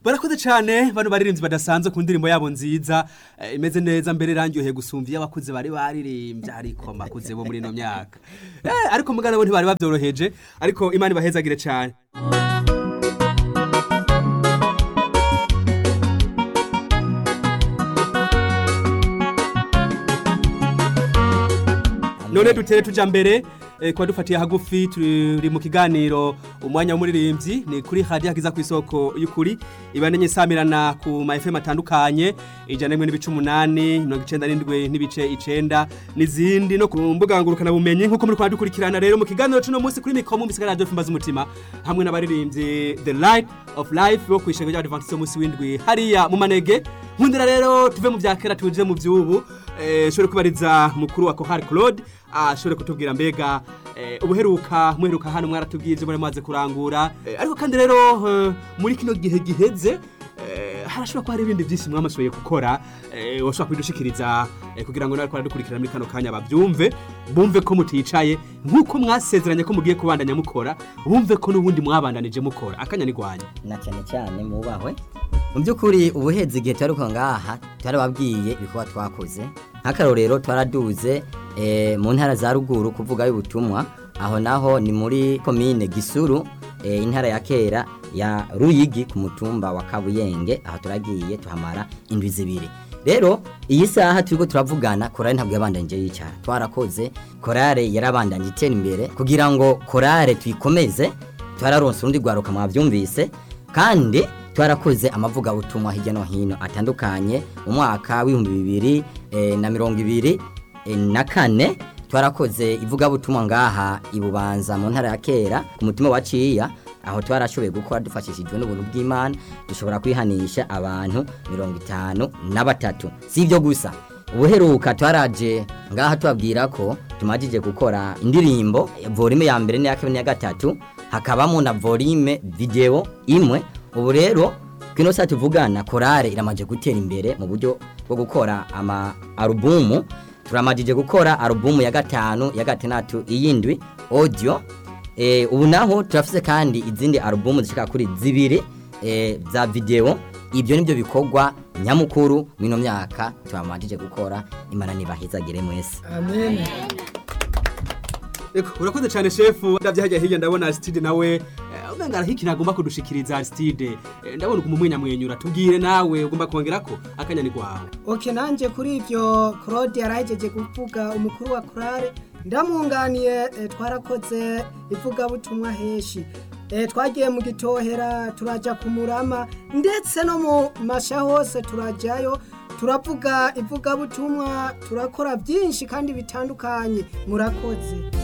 barakoze cyane bano baririmbyi badasanzwe ku ndirimbo yabo nziza eh, imeze neza mbere irangyoheye gusumva iyo abakuze bari baririmbye ariko makuze bo muri ino myaka Eh, ariko mugana bo ntibari babyoroheje ariko imana ibahezagire cyane none dutere tuja mbere eh, kuba dufatiye hagufi turi mu kiganiro umwanya w'umuririmbyi ni kuri hadi hakiza ku isoko y'ukuri ibanenye samirana ku ma FM atandukanye ijana n'imwe n'ibice umunani mirongo icenda n'indwi n'ibice icenda n'izindi no ku mbuga ngurukana bumenyi nk'uko muri kwa dukurikirana rero mu kiganiro c'uno munsi kuri mikoro mu bisigara radio fimbaza umutima hamwe n'abaririmbyi the light of life bo kwishanga ry'abadventiste munsi w'indwi hariya mu manege nkundira rero tuve mu vya kera tuje mu vy'ubu eh, shobore kubariza mukuru wa Kohari Claude ashobore kutubwira mbega eh, ubuheruka muheruka hano mwaratubwiye ibyo muri maze kurangura eh, ariko kandi rero eh, muri kino gihe giheze eh, harashobora kuba hari ibindi byinshi mwamashoboye gukora eh, washobora kubidushikiriza eh, kugira ngo nariko aradukurikirana muri kano kanya bavyumve bumve ko muticaye nk'uko mwasezeranye ko mugiye kubandanya mukora bumve ko n'ubundi mwabandanije mukora akanya ni gwanyu na cyane cyane mubahwe mu by'ukuri ubuhezi igihe twari ko ngaha twarababwiye ibikorwa twakoze nk'akarorero twaraduze eh, mu ntara za ruguru kuvuga y'ubutumwa aho naho ni muri komine gisuru eh, intara ya kera ya ruyigi ku mutumba wa kabuyenge aho turagiye tuhamara indwi zibiri rero iyi saha turiko turavugana korale ntabwo yabandanije yicara twarakoze korale yarabandanye itera imbere kugira ngo korale tuyikomeze twararonse urundi rwaruka mwabyumvise kandi twarakoze amavuga butumwa hirya no hino atandukanye mu mwaka w'ibihumbi bibiri eh, na mirongo ibiri eh, na kane twarakoze ivugabutumwa ngaha ibubanza mu ntara ya kera ku mutima wa ciya aho twarashoboye gukora dufashishijwe n'ubuntu bw'imana dushobora kwihanisha abantu mirongo itanu na batatu si ibyo gusa ubuheruka twaraje ngaha tubabwira ko tumajije gukora indirimbo volume ya mbere n'iya kabiri n'iya gatatu hakabamo na volume video imwe ubu rero kino saa tuvugana korale iramaje gutera imbere mu buryo bwo gukora ama alubumu turamajije gukora alubumu ya gatanu ya gatandatu iyindwi audio e, ubu naho turafise kandi izindi alubumu zishika kuri zibiri e, za video ibyo nibyo bikorwa nyamukuru mino myaka turamajije gukora imana nibahezagire mwese amen Eko, urakoze cyane shefu ndavye hajya hirya ndabona Aristide nawe eh, umenga arahiki nagomba kudushikiriza Aristide Eh, ndabona uko mumwenya mwenyura tubwire nawe ugomba kongerako akanya ni gwawe oke nanjye kuri ibyo claude yarahejeje kuvuga umukuru wa korale ndamwunganiye eh, twarakoze ivugabutumwa heshi Eh, twagiye mu gitohera turajya ku murama ndetse no mu masha hose turajyayo turavuga ivugabutumwa turakora byinshi kandi bitandukanye murakoze